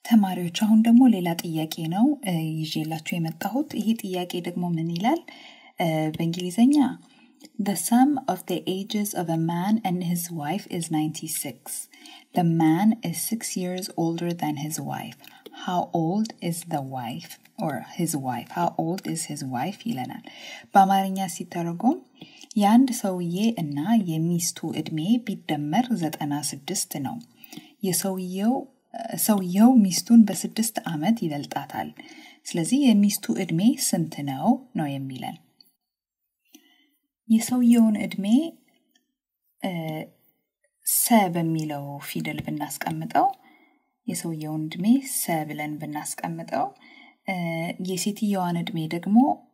ተማሪዎች አሁን ደግሞ ሌላ ጥያቄ ነው ይዤላችሁ የመጣሁት። ይሄ ጥያቄ ደግሞ ምን ይላል? በእንግሊዝኛ The sum of the ages of a man and his wife is 96. The man is six years older than his wife. How old is the wife or his wife? How old is his wife ይለናል። በአማርኛ ሲተረጎም የአንድ ሰውዬ እና የሚስቱ ዕድሜ ቢደመር ዘጠና ስድስት ነው። የሰውየው ሰውየው ሚስቱን በስድስት ዓመት ይበልጣታል። ስለዚህ የሚስቱ ዕድሜ ስንት ነው ነው የሚለን። የሰውየውን ዕድሜ ሰ በሚለው ፊደል ብናስቀምጠው የሰውየውን ዕድሜ ሰ ብለን ብናስቀምጠው የሴትየዋን ዕድሜ ደግሞ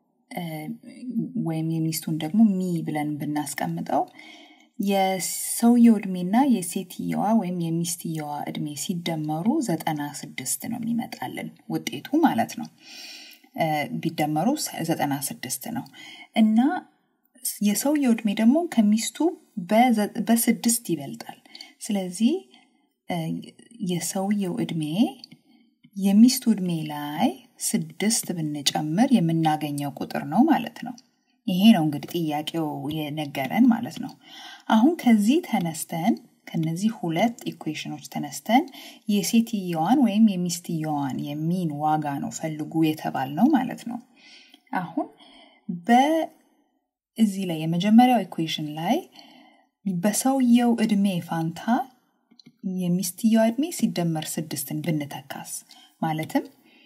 ወይም የሚስቱን ደግሞ ሚ ብለን ብናስቀምጠው የሰውየው ዕድሜና የሴትየዋ ወይም የሚስትየዋ ዕድሜ ሲደመሩ ዘጠና ስድስት ነው የሚመጣልን ውጤቱ ማለት ነው። ቢደመሩ ዘጠና ስድስት ነው እና የሰውየው ዕድሜ ደግሞ ከሚስቱ በስድስት ይበልጣል። ስለዚህ የሰውየው ዕድሜ የሚስቱ ዕድሜ ላይ ስድስት ብንጨምር የምናገኘው ቁጥር ነው ማለት ነው። ይሄ ነው እንግዲህ ጥያቄው የነገረን ማለት ነው። አሁን ከዚህ ተነስተን ከነዚህ ሁለት ኢኩዌሽኖች ተነስተን የሴትየዋን ወይም የሚስትየዋን የሚን ዋጋ ነው ፈልጉ የተባል ነው ማለት ነው። አሁን በዚህ ላይ የመጀመሪያው ኢኩዌሽን ላይ በሰውየው ዕድሜ ፋንታ የሚስትየዋ ዕድሜ ሲደመር ስድስትን ብንተካስ ማለትም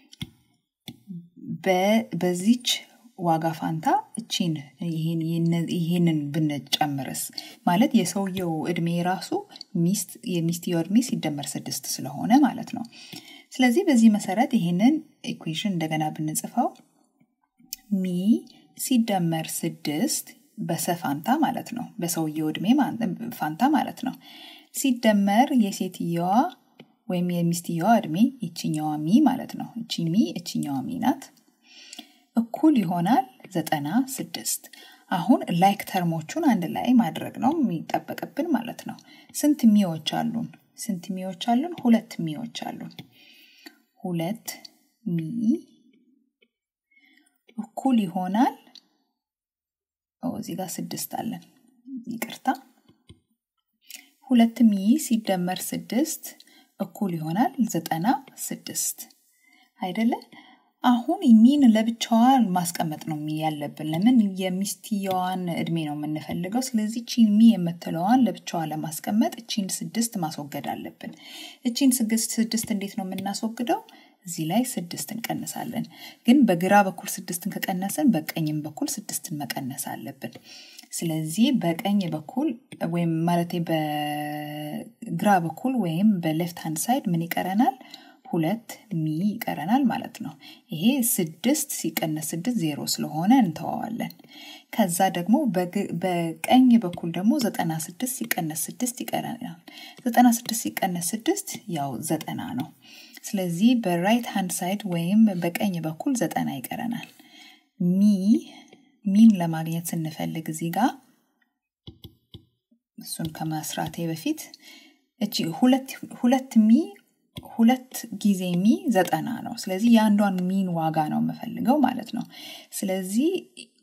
በዚች ዋጋ ፋንታ እቺን ይህንን ብንጨምርስ ማለት የሰውየው ዕድሜ ራሱ ሚስት የሚስትየው ዕድሜ ሲደመር ስድስት ስለሆነ ማለት ነው። ስለዚህ በዚህ መሰረት ይህንን ኢኩዌሽን እንደገና ብንጽፈው ሚ ሲደመር ስድስት በሰ ፋንታ ማለት ነው በሰውየው ዕድሜ ፋንታ ማለት ነው ሲደመር የሴትየዋ ወይም የሚስትየዋ ዕድሜ ይችኛዋ ሚ ማለት ነው። እቺ ሚ እችኛዋ ሚ ናት። እኩል ይሆናል ዘጠና ስድስት። አሁን ላይክ ተርሞቹን አንድ ላይ ማድረግ ነው የሚጠበቅብን ማለት ነው። ስንት ሚዎች አሉን? ስንት ሚዎች አሉን? ሁለት ሚዎች አሉን። ሁለት ሚ እኩል ይሆናል እዚህ ጋር ስድስት አለን፣ ይቅርታ። ሁለት ሚ ሲደመር ስድስት እኩል ይሆናል ዘጠና ስድስት አይደለ? አሁን ሚን ለብቻዋን ማስቀመጥ ነው ያለብን። ለምን የሚስትየዋን እድሜ ነው የምንፈልገው። ስለዚህ ቺን ሚ የምትለዋን ለብቻዋ ለማስቀመጥ እቺን ስድስት ማስወገድ አለብን። እቺን ስድስት እንዴት ነው የምናስወግደው? እዚህ ላይ ስድስት እንቀንሳለን። ግን በግራ በኩል ስድስትን ከቀነስን በቀኝም በኩል ስድስትን መቀነስ አለብን። ስለዚህ በቀኝ በኩል ወይም ማለት በግራ በኩል ወይም በሌፍት ሃንድ ሳይድ ምን ይቀረናል? ሁለት ሚ ይቀረናል ማለት ነው። ይሄ ስድስት ሲቀነስ ስድስት ዜሮ ስለሆነ እንተዋዋለን። ከዛ ደግሞ በቀኝ በኩል ደግሞ ዘጠና ስድስት ሲቀነስ ስድስት ይቀረናል። ዘጠና ስድስት ሲቀነስ ስድስት ያው ዘጠና ነው። ስለዚህ በራይት ሃንድ ሳይድ ወይም በቀኝ በኩል ዘጠና ይቀረናል። ሚ ሚን ለማግኘት ስንፈልግ እዚህ ጋር እሱን ከመስራቴ በፊት እቺ ሁለት ሚ ሁለት ጊዜ ሚ ዘጠና ነው። ስለዚህ የአንዷን ሚን ዋጋ ነው የምፈልገው ማለት ነው። ስለዚህ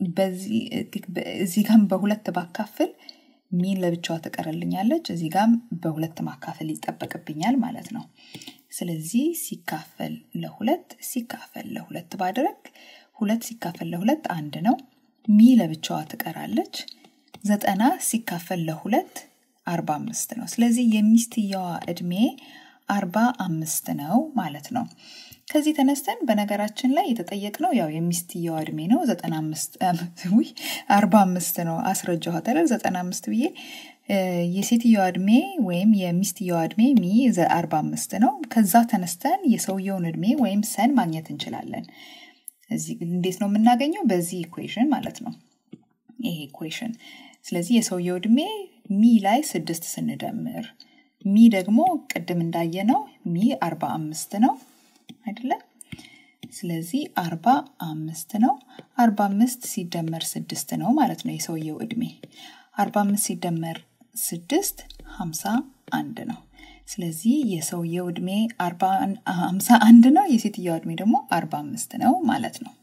እዚህ ጋም በሁለት ባካፍል ሚን ለብቻዋ ትቀርልኛለች። እዚህ ጋም በሁለት ማካፈል ይጠበቅብኛል ማለት ነው። ስለዚህ ሲካፈል ለሁለት ሲካፈል ለሁለት ባድረግ ሁለት ሲካፈል ለሁለት አንድ ነው። ሚ ለብቻዋ ትቀራለች። ዘጠና ሲካፈል ለሁለት አርባ አምስት ነው። ስለዚህ የሚስትየዋ ዕድሜ አርባ አምስት ነው ማለት ነው። ከዚህ ተነስተን በነገራችን ላይ የተጠየቅነው ያው የሚስትየዋ ዕድሜ ነው። ዘጠና አምስት አርባ አምስት ነው አስረጃኋት አይደል? ዘጠና አምስት ብዬ የሴትየዋ ዕድሜ ወይም የሚስትየዋ ዕድሜ ሚ አርባ አምስት ነው። ከዛ ተነስተን የሰውየውን ዕድሜ ወይም ሰን ማግኘት እንችላለን። እዚህ እንዴት ነው የምናገኘው? በዚህ ኢኩዌሽን ማለት ነው። ይሄ ኢኩዌሽን ስለዚህ የሰውየው ዕድሜ ሚ ላይ ስድስት ስንደምር ሚ ደግሞ ቅድም እንዳየነው ሚ አርባ አምስት ነው አይደለም? ስለዚህ አርባ አምስት ነው። አርባ አምስት ሲደመር ስድስት ነው ማለት ነው የሰውየው ዕድሜ። አርባ አምስት ሲደመር ስድስት ሀምሳ አንድ ነው። ስለዚህ የሰውየው ዕድሜ 51 ነው፣ የሴትየዋ ዕድሜ ደግሞ 45 ነው ማለት ነው።